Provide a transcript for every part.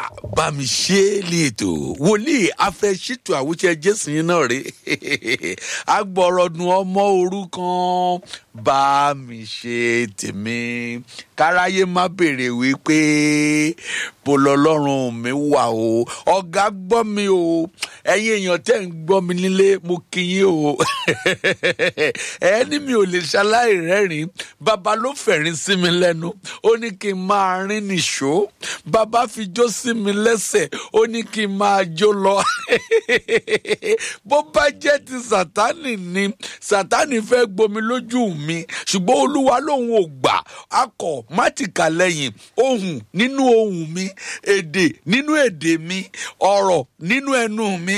bá mi ṣe é lè ètò wòlíì afẹ́ṣètò àwùjẹ jésù yín náà rí agbọ̀rọ̀dùn ọmọ òrukàn bá mi ṣe tèmi káráyé má béèrè wípé bó lọlọ́run mi wà o ọ̀gá gbọ́ mi o ẹ̀yin èèyàn tẹ́ ń gbọ́ mi nílé mo kí yín o ẹni mi ò lè ṣaláì rẹ́rìn bàbá ló fẹ̀rín sí mi lẹ́nu ó ní kí n máa rín nìṣó bàbá fi jó sí mi lẹ́sẹ̀ ó ní kí n máa jó lọ bó bá jẹ́ ti sátánì ni sátánì fẹ́ gbomi lójú mi ṣùgbọ́n olúwa lòun ò gbà akọ mátìkà lẹ́yìn ohùn nínú ohùn mi èdè nínú èdè mi ọ̀rọ̀ nínú ẹnu mi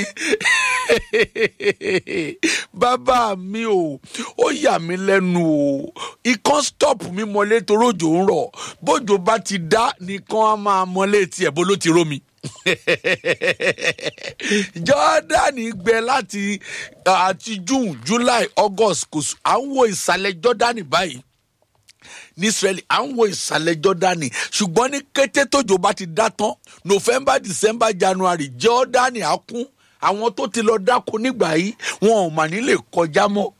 bàbá mi o ó yà mí lẹ́nu o ikán stop mi mọ́lé torójò ń rọ̀ bójò bá ti dá nìkan á máa mọ́lé tiẹ̀ bó ló ti rómi jọ́dánì gbẹ láti àti june july august kò sùn à ń wo ìsàlẹ̀ jọ́dánì báyìí ní israeli à ń wo ìsàlẹ̀ jọ́dánì ṣùgbọ́n ní kété tójò bá ti dá tán november december january jọ́dánì á kún àwọn tó ti lọ dáko nígbà yìí wọn ò mà ní lè kọjá mọ́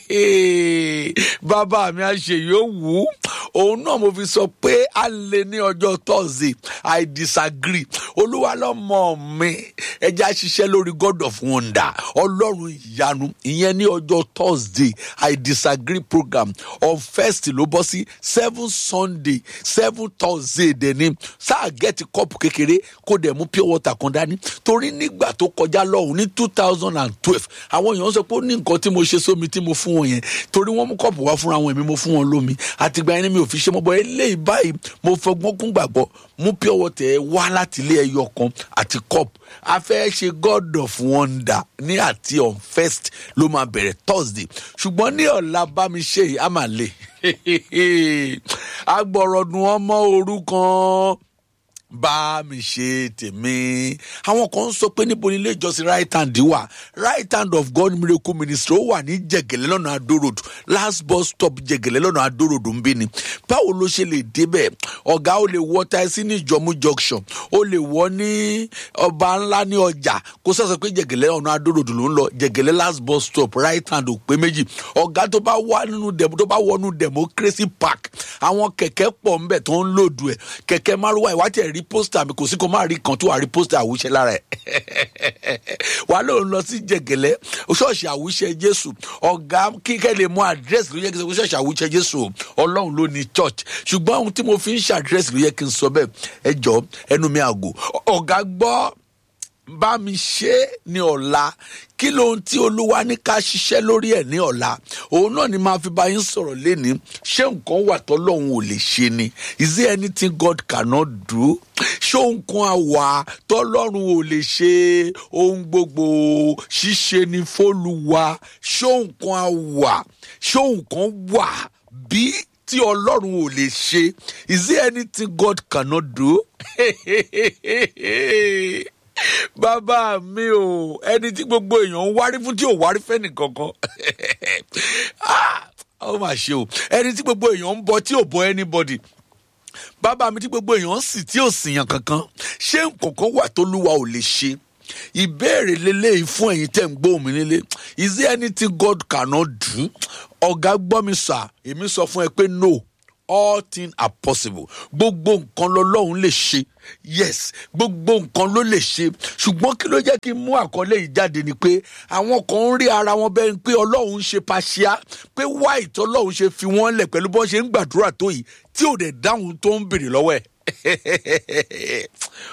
bàbá mi á ṣe yóò wù ú òun náà mo fi sọ pé a lè ní ọjọ́ thursday i disagree olúwa lọ́mọ mi ẹja ṣiṣẹ́ lórí god of wonder ọlọ́run ìyanu ìyẹn ní ọjọ́ thursday i disagree program on first ló bọ́ sí seven sunday seven thursday dẹ̀ni sáà gẹ́tì kọ́ọ̀pù kékeré kó dẹ̀ mú pure water kan dání torí nígbà tó kọjá lọ́hùn ní two thousand and twelve àwọn èèyàn sọ pé ó ní nǹkan tí mo ṣe sómi tí mo fún wọn yẹn torí wọ́n mú kọ́ọ̀pù wá fúnra wọn èmi mo fún wọn lómi àtìgbà yẹn ni mi ò fi ṣe mọ́ bọ́ eléyìí báyìí mo fọgbọ́n kún gbàgbọ́ mú pure water ẹ wá láti ilé ẹyọ kan àti cup a fẹ́ ṣe god of wonder ní àti on first ló máa bẹ̀rẹ̀ thursday ṣùgbọ́n ní ọ̀la bá mi ṣe yìí á máa lè agbọ̀rọ̀dùn ọmọ òrukàn bá mi ṣe tèmi àwọn kan ń sọ pé níbo ni ilé ìjọsìn right hand wà right hand of god miracle ministry ó wà ní jẹgẹlẹ lọnà adó road last bus stop jẹgẹlẹ lọnà adó road ń bí ni báwo ló ṣe lè débẹ̀ ọ̀gá ó lè wọ taxi ní ìjọmú junction ó lè wọ ní ọba ńlá ní ọjà kó sọ̀sọ̀ pé jẹgẹlẹ ọ̀nà adó road ló ń lọ jẹgẹlẹ last bus stop right hand ò pé méjì ọ̀gá tó bá wà nínú demo tó bá wọnú democracy park àwọn kẹ̀kẹ́ pọ̀ ńbẹ̀ tó ń lòdù ẹ̀ kẹ̀kẹ́ márùwá ìwádìí ẹ̀ rí pósítà mi kò sí kó má rí kan tó wà rí pósítà àwùṣe lára ẹ̀ wàá lóun lọ sí jẹgẹlẹ ṣọ́ọ̀ṣì àwùṣe jésù ọ̀gá kíkẹ́ lè mú àdírẹ́sì ló yẹ kí n sọ pé ṣọ́ọ̀ṣì àwùṣe jésù ọlọ́run ló ní church ṣùgbọ́n ohun tí mo fi ń ṣàdírẹ́sì ló yẹ kí n sọ bẹ́ẹ̀ ẹ jọ ẹnu mi àgò ọ̀gá gbọ́ bá mi ṣe é ní ọ̀la kí lóhun tí olúwa ní ká ṣiṣẹ́ lórí ẹ̀ ní ọ̀la òun náà ni máa fi bá yín sọ̀rọ̀ léni ṣé nǹkan wà tọ́lọ́hún ò lè ṣe ni is there anything God cannot do ṣé nǹkan àwà tọ́lọ́run ò lè ṣe ohun gbogbo ṣíṣe ni fÓlúwa ṣé nǹkan àwà ṣé nǹkan wà bí tí ọlọ́run ò lè ṣe is there anything God cannot do? bàbá mi ò ẹni tí gbogbo èèyàn ń wárí fún tí ò wárí fẹ́ni kankan ó mà ṣe o ẹni tí gbogbo èèyàn ń bọ tí ò bọ anybody bàbá mi tí gbogbo èèyàn ń sì tí ò sìyàn kankan ṣé nǹkankan wà tó lúwa ò lè ṣe ìbéèrè lélẹ́yìí fún ẹ̀yin tẹ̀ ń gbóhùn mi nílé is there anything God cannot do ọ̀gá gbọ́ mi sà èmi sọ fún ẹ pé no all things are possible gbogbo nǹkan lọlọ́run lè ṣe yes gbogbo nǹkan ló lè ṣe ṣùgbọ́n kí ló jẹ́ kí n mú àkọlé yìí jáde ni pé àwọn kan ń rí ara wọn bẹ́ẹ̀ pé ọlọ́run ń ṣe paṣíá pé wáì tí ọlọ́run ṣe fi wọ́n lẹ̀ pẹ̀lú bọ́n ṣe ń gbàdúrà tó yìí tí ò dẹ̀ dáhùn tó ń bèrè lọ́wọ́ ẹ̀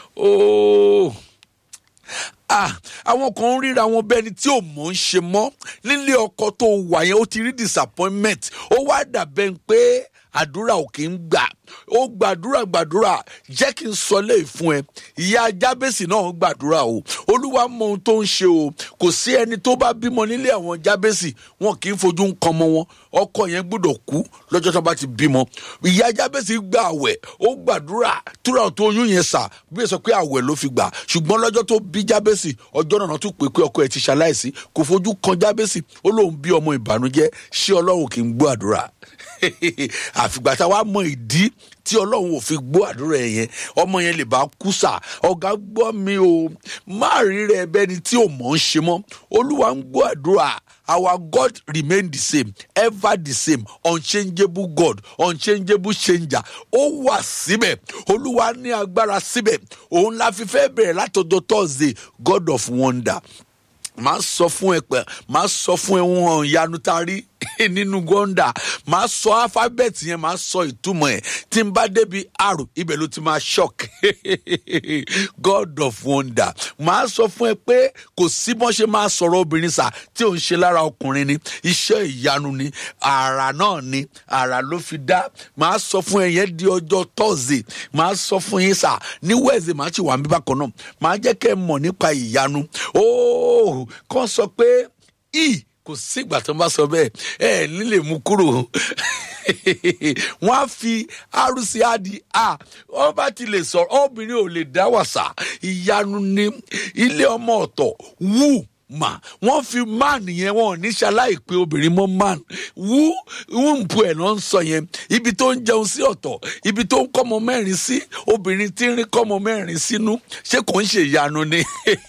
ah àwọn kan ń ríra wọn bẹ́ẹ̀ ni tí ò mọ̀ ń ṣe mọ́ nílé ọkọ tó wà yẹn ó ti rí disappointment ó wá dàbẹ́ pé àdúrà ò kì í gbà ó gbàdúrà gbàdúrà jẹ́ kí n sọ léè fún ẹ ìyá jábèsì náà gbàdúrà o olúwa mọ ohun tó ń ṣe o kò sí ẹni tó bá bímọ nílé àwọn jábèsì wọn kì í fojú ń kan mọ wọn ọkọ yẹn gbọ́dọ̀ kú lọ́jọ́ tó bá ti bímọ ìyá jábèsì gba àwẹ̀ ó gbàdúrà túrà tó oyún yẹn sà bí ẹ sọ pé àwẹ̀ ló fi gbà ṣùgbọ́n lọ́jọ́ tó bí jábèsì ọjọ́ náà tún pè pé ọkọ ẹ ti ṣaláìsí kò fojú kan jábèsì ó lóun bí ọmọ ìbànújẹ́ ṣé ọlọ́run kì í gbọ́ àdúrà àfìgbà tá a wá mọ ìdí tí ọlọ́run ò fi gbọ́ àdúrà ẹ̀ yẹn ọmọ yẹn lè bá kú sà ọ̀gá gbọ́ mi o má rí rẹ bẹ́ni tí ò mọ̀ ń ṣe mọ́ olúwa ń gbọ́ àdúrà our god remain the same ever the same unchangeable god unchangeable changer ó wà síbẹ̀ olúwa ní agbára síbẹ̀ òun la fi fẹ́ bẹ̀rẹ̀ látọjọ́ thursday god of wonder màá sọ fún ẹ pé màá sọ fún ẹ wọn ìyanu tá a rí nínú gọ́ńdà màá sọ alifábẹ́ẹ̀tì yẹn màá sọ ìtumọ̀ ẹ̀ tí n bá débi r ibẹ̀ ló ti máa shock god of wonder màá sọ fún ẹ pé kò sí bọ́n ṣe máa sọ̀rọ̀ obìnrin sà tí ò ń ṣe lára ọkùnrin ni iṣẹ́ ìyanu ni àrà náà ni àrà ló fi dá màá sọ fún ẹ yẹn di ọjọ́ tọ́sí màá sọ fún yín sà ní wẹ́ẹ̀sì màá ti wà mí bákan náà màá jẹ́ kẹ́ ẹ mọ̀ nípa ìyanu óò kàn sọ pé i kò sígbà tó ń bá sọ bẹ́ẹ̀ ẹ nílè mú kúrò wọ́n á fi arúsí adi a wọ́n bá ti lè sọ̀rọ̀ obìnrin ò lè dá wàsà ìyanu ní ilé ọmọ ọ̀tọ̀ wù mà wọ́n fi man yẹn wọn ò ní ṣaláì pé obìnrin mọ́ man wú wúǹpù ẹ̀ náà ń sọ yẹn ibi tó ń jẹun sí ọ̀tọ̀ ibi tó ń kọ́mọ mẹ́rin sí obìnrin tí ń rí kọ́mọ mẹ́rin sínú ṣé kò ń ṣe ìyanu ni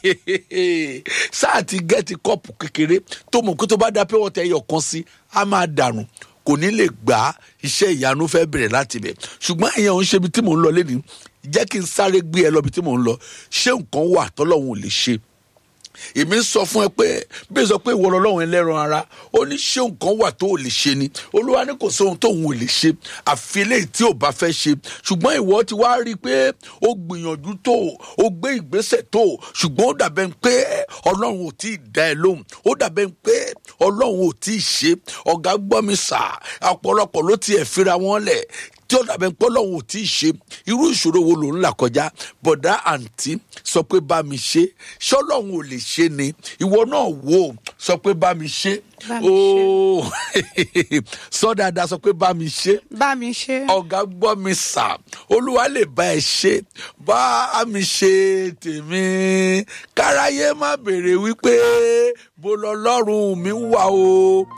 sáà ti gẹ́ẹ̀tì kọ́ọ̀pù kékeré tó mọ̀ pé tó bá dá pé wọ́n tẹ ẹyọ kan sí á máa dànù kò ní lè gbà iṣẹ́ ìyanu fẹ́ bẹ̀rẹ̀ láti bẹ̀ ṣùgbọ́n ìyẹn ò ń ṣe ibi tí mò ń lọ lẹ́nu jẹ́ kí n sáré gbé ẹ lọ ibi tí mò ń lọ ṣé nǹkan wà tọ́lọ́hún ò lè ṣe èmi sọ fún ẹ pé bí ẹ sọ pé ìwọ lọlọ́run ẹlẹ́ran ara ó ní ṣé nǹkan wà tó ò lè ṣe ni olúwa ní kò sóhun tóun ò lè ṣe àfi eléyìí tí ò bá fẹ́ ṣe ṣùgbọ́n ìwọ ti wá rí i pé ó gbìyànjú tó ó gbé ìgbésẹ̀ tó ṣùgbọ́n ó dàbẹ̀ pé ọlọ́run ò tí ì dá ẹ lóhùn ó dàbẹ̀ pé ọlọ́run ò tí ì ṣe ọ̀gá gbọ́ mi sà ọ̀pọ̀lọpọ̀ ló tiẹ̀ fira wọn lẹ̀ tí ó dàbẹ̀ pé ọlọ́run ò tí ì ṣe irú ìṣòro wo ló ń là kọjá bọ̀dá àǹtí sọ pé bá mi ṣe ṣọlọ́run ò lè ṣe ni ìwọ náà wò ó sọ pé bá mi ṣe Bá mi ṣe. ooo sọ dáadáa sọ pé bá mi ṣe bá mi ṣe. ọ̀gá gbọ́ mi sà olúwa lè bá ẹ ṣe bá mi ṣe tèmi káráyé má béèrè wípé bó lọ́lọ́run mi wà o